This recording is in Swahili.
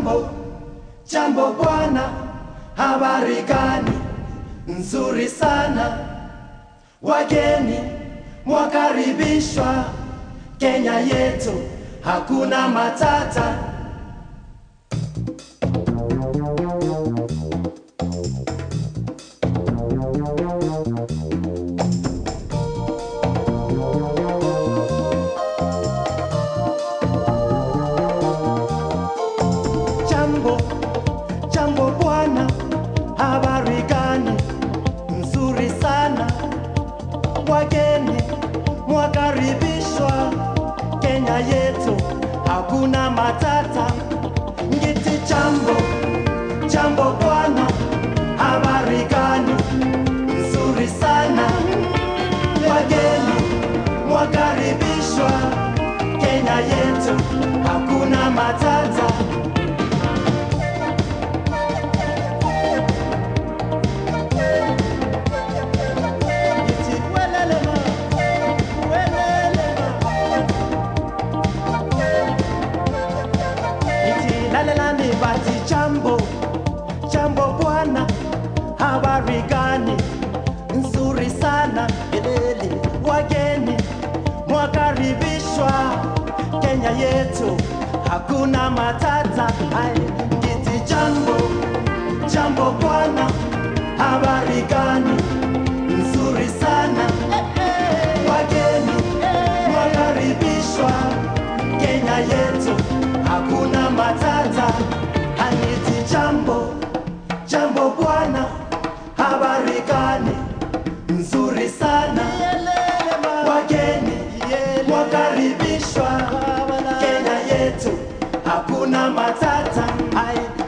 Jambo, jambo bwana, habari gani? Nzuri sana. Wageni mwakaribishwa Kenya yetu, hakuna matata. Jambo, jambo bwana, habari gani? Nzuri sana. Wageni mwakaribishwa Kenya yetu, hakuna matata. Ngiti jambo, jambo bwana, habari gani? Nzuri sana. Wageni mwakaribishwa Kenya yetu, hakuna matata. Iti welelema, welelema. Iti lalelani bati jambo, jambo bwana, habari gani? Nzuri sana, elele, wageni mwakaribishwa Kenya yetu, hakuna matata. Ai, iti jambo, jambo bwana, habari gani? Nzuri sana, wageni mwakaribishwa Kenya yetu, hakuna matata. Aniti jambo, jambo bwana, habari gani? Nzuri sana, wageni mwakaribishwa Kenya yetu, hakuna matata. Ai,